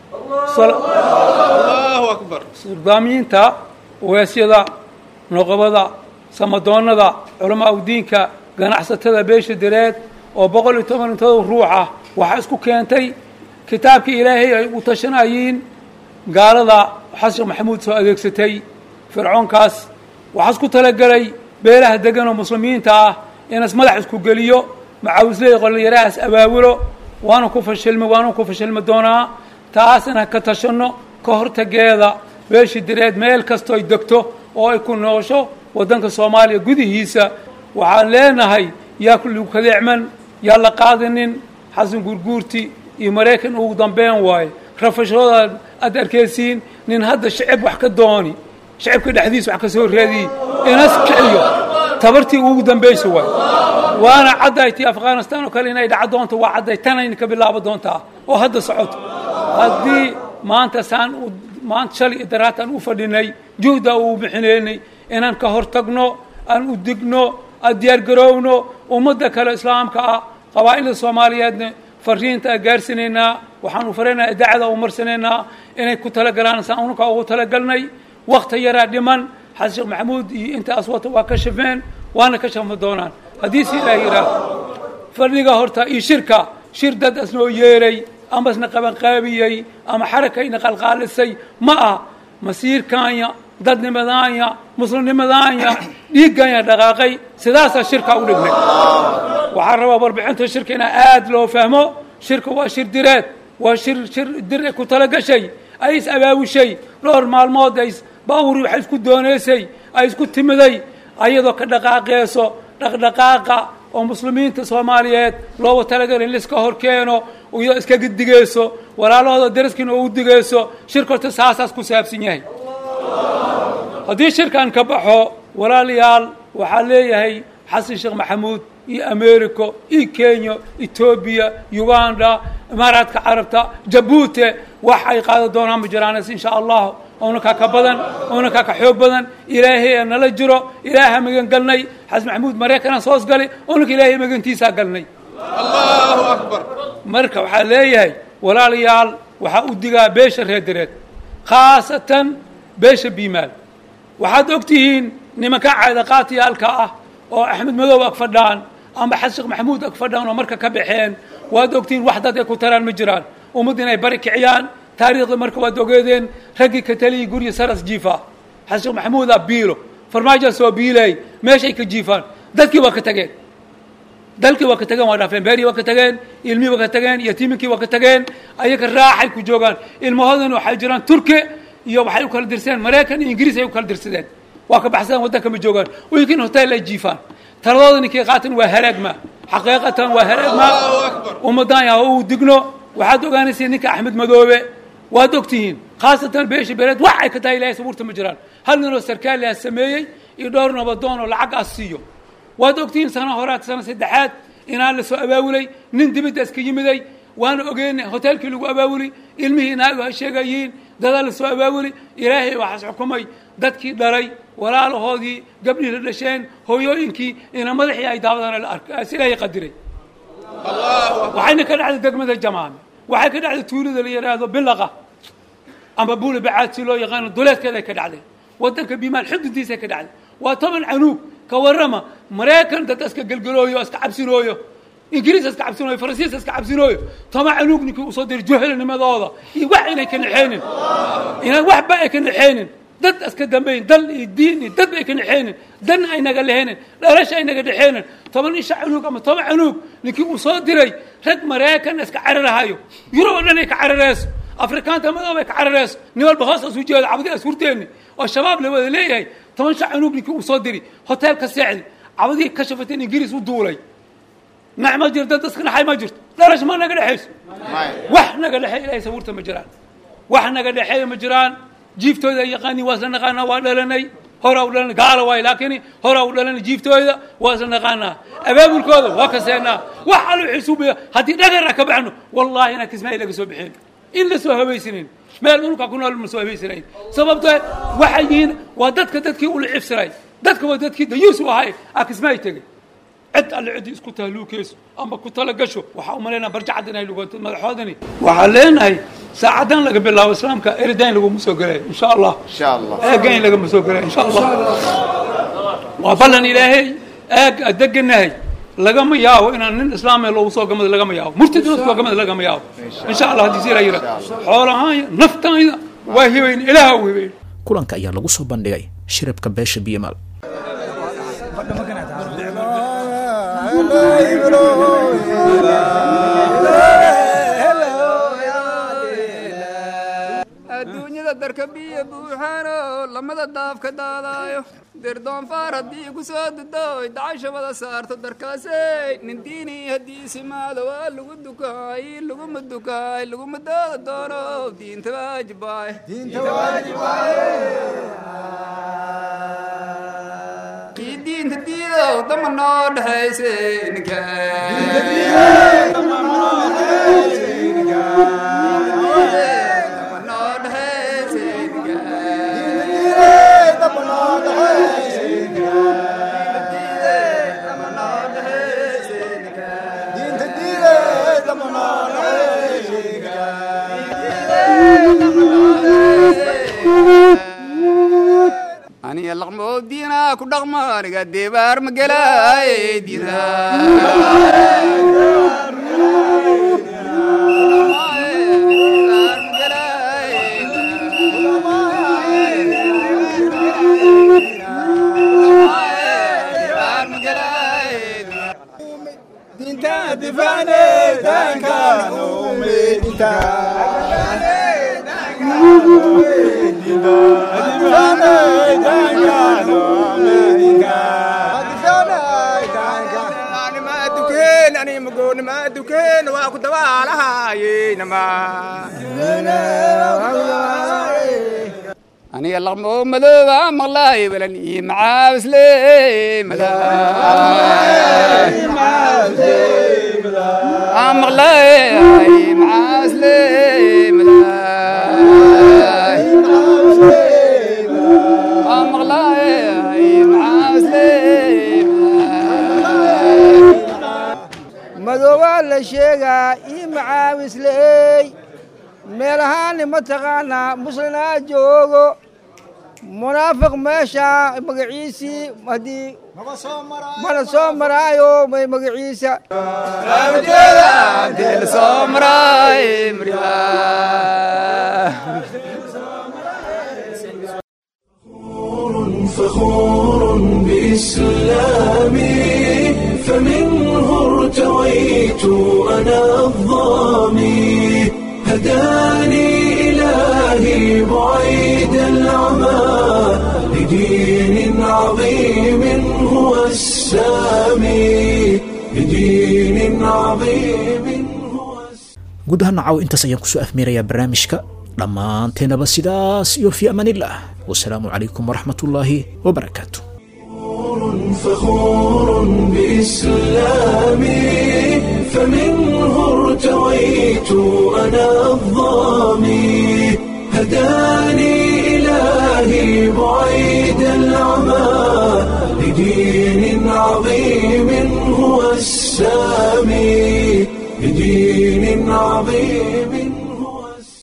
surdaamiyiinta ogaasyada noqobada samadoonnada culamaa udiinka ganacsatada beesha direed oo boqol iyo toban intooda ruux ah waxaa isku keentay kitaabkii ilaahay ay u tashanayiin gaalada xasan sheekh maxamuud soo adeegsatay fircoonkaas waxaa isku talagelay beelaha degan oo muslimiinta ah inas madax isku geliyo macaawisley qolinyarahaas abaabulo waana ku fashilmi waana ku fashilmi doonaa taas inaan ka tashanno ka hortageeda beesha direed meel kastoo ay degto oo ay ku noosho waddanka soomaaliya gudihiisa waxaan leenahay yaa kulligu kadeecman yaa la qaadanin xasan gurguurti iyo maraykan ugu dambeyn waaye rafashooda aad arkaysiin nin hadda shicib wax ka dooni shicibka dhexdiisa wax ka soo raadiyi inas kiciyo tabartii ugu dambaysa waay waana cadday tii afghanistan oo kale inay dhaca doonto waa cadday tanayna ka bilaabo doontaa oo hadda socoto haddii maanta saan maanta shalay iyo daraataan u fadhinay juhda uu bixinaynay inaan ka hor tagno aan u digno aan diyaargarowno ummadda kale islaamka ah qabaa'ilda soomaaliyeedna fariinta aan gaarsinaynaa waxaanu faraynayaa idaacada u marsanaynaa inay ku talagalaan saan unaka ugu talagalnay wakti yaraa dhiman xasan sheekh maxamuud iyo inta aswata waa ka shafeen waana ka shafma doonaan haddii si ilaah yidhaah fadhiga horta iyo shirka shir dad asnoo yeeray ama isna qabanqaabiyey ama xarakayna qalqaalisay ma ah masiirkaanya dadnimadaanya muslimnimadaanya dhiigganya dhaqaaqay sidaasaa shirka u dhignay waxaan rabaa warbixinta shirka inaa aad loo fahmo shirka waa shir direed waa shir shir dir ku talagashay ay is abaabushay dhowr maalmood ay baawuri waxay isku doonaysay ay isku timiday ayadoo ka dhaqaaqeyso dhaqdhaqaaqa oo muslimiinta soomaaliyeed looga talagalay in laiska hor keeno iyadoo iskaga digayso walaalahooda daraskiina ugu digayso shirka horta saasaas ku saabsan yahay haddii shirkan ka baxo walaalayaal waxaa leeyahay xasan sheekh maxamuud iyo america iyo kenya etoobiya uganda imaaraadka carabta jabuuti wax ay qaadan doonaan ma jiraanes insha allahu oonankaa ka badan oonankaa ka xoog badan ilaahay aa nala jiro ilaaha magan galnay xasan maxamuud maraykanaa soos galay oonanka ilaahay magantiisaa galnay allahu akbar marka waxaa leeyahay walaalayaal waxaa u digaa beesha reedireed khaasatan beesha biimaal waxaad og tihiin nimanka caadaqaatiyaalka ah oo axmed madow ag fadhaan amba xasan sheekh maxamuud ag fadhaan oo marka ka baxeen waad ogtihiin wax dad ay ku taraan ma jiraan ummad inay bari kiciyaan taariikhda marka waad ogeedeen raggii ka taliyay gurya saras jiifa xasan sheekh maxamuudaa biilo farmaajoa soo biilay meeshay ka jiifaan dadkii waa ka tageen dalkii waa ka tageen waa dhaafeen beerii waa ka tageen ilmihii waa ka tageen yatiiminkii waa ka tageen ayaga raaxay ku joogaan ilmahoodana waxay jiraan turki iyo waxay u kala dirsadeen maraykan iyo ingiriis ay u kala dirsadeen waa ka baxsadeen waddanka ma joogaan wiilkiin hotel ay jiifaan taladooda ninkii qaatan waa halaagma xaqiiqatan waa halaagma ummadan yaa uu digno waxaad ogaanaysa ninka axmed madoobe waad ogtihiin khaasatan beesha beeleed wax ay ka tahay ilaahay sabuurta ma jiraan hal ninoo sarkaali ah sameeyey iyo dhowr nabadoon oo lacag ah siiyo waad ogtihiin sana horaad sana saddexaad inaan la soo abaabulay nin dibidda iska yimiday waana ogeynay hoteelkii lagu abaabuli ilmihii naagu ha sheegayiin dadaa la soo abaabuli ilaahay waxaas xukumay dadkii dhalay walaalahoodii gabdhihii la dhasheen hooyooyinkii ina madaxii ay daawadana la arka si ilaahay qadiray waxayna ka dhacday degmada jamaame waxay ka dhacday tuulada la yidhaahdo bilaqa ama buuli bacaad si loo yaqaano duleedkeeday ka dhacday waddanka bimaal xududiisay ka dhacday waa toban canuug ka warrama maraykan dad iska gelgelooyo iska cabsinooyo ingiriis iska cabsinooyo faransiis iska cabsinooyo toban canuug ninkii usoo diray juhelnimadooda iyo wax inay ka naxeenin inaan waxba ay ka naxeenin dad iska dambeyn dal iyo diin iyo dad ay ka naxeenin dan aynaga leheenin dhalasha aynaga dhexeenin toban isha canuug ama toban canuug ninkii uu soo diray rag maraykan iska cararahayo yurub oo dhan ay ka carareyso afrikaanta madoob ay ka carareyso nin walba hoos asu jeedo cabdi as hurteeni oo shabaab la wada leeyahay toban sha canuug ninkii uu soo diri hotel ka seexdi cabadii ka shafateen ingiriis u duulay nac ma jirto dad iska naxay ma jirto dhalash ma naga dhexayso wax naga dhexeey ilahay sabuurta ma jiraan wax naga dhexeeya ma jiraan jiiftooda yaqaani waa isla naqaanaa waa dhalanay horaa u dhalanay gaala waay laakiin horaa u dhalanay jiiftooda waa isla naqaanaa abaabulkooda waa kaseenaa wax allo xisuubiya haddii dhagara ka baxno wallahi inaan kismaayi laga soo bixin in la soo habaysanayn meel dhulka ku nool ma soo habaysanayn sababtoo waxay yihiin waa dadka dadkii ula cibsiray dadka waa dadkii dayuus u ahay aa kismaayi tegey cid alle ciddii isku tahluukeyso ama ku tala gasho waxaa u malaynaa barjacad inay lugoonto madaxoodani waxaan leenahay saacadan laga bilaabo islaamka eridayn laguma soo gelayo insha allah insha allah eegayn lagama soo gelayo insha allah waa ballan ilaahay eeg aan deganahay lagama yaabo inaan nin islaamee loogu soo gamado lagama yaabo murtid loo soo gamado lagama yaabo insha allah haddii si la yira xoolahaanya naftaanya waa hibayn ilaaha u hibayn kulanka ayaa lagu soo bandhigay shirabka beesha biyomaal adduunyada darka biyo buuxaano lamada daafka daadaayo dirdoonfaar haddii ku soo dudoy dacashabada saarto darkaasey nin diini haddii simaado waa lagu dukaay laguma dukaay laguma dooda doono diinta waajibaay kii diinta diidow dama noo dhexayse ninka aniga laqmoo diina ku dhaqmo aniga deebaar ma gelaaye diina aniga laqmoo madooba maqlaay balan ii macaabisle madaa maqlaay macaasle madaay aan maqlaay macaasle madoobaa la sheegaa ii macaawisley meelahaani mataqaanaa muslinaa joogo munaafiq meesha magaciisii haddii mana soo maraayo may magaciisa فخور بإسلامي فمنه ارتويت أنا الظامي هداني إلهي بعيد العمى لدين عظيم هو السامي لدين عظيم guud ahaan nacaw intaas ayaan kusoo afmeerayaa barnaamijka dhammaanteenaba sidaas iyo fii amaanillah wasalaamu calaykum waraxmatullaahi wabarakaatu فخور بإسلامي فمنه ارتويت أنا الظامي هداني إلهي بعيد العمى لدين عظيم هو السامي لدين عظيم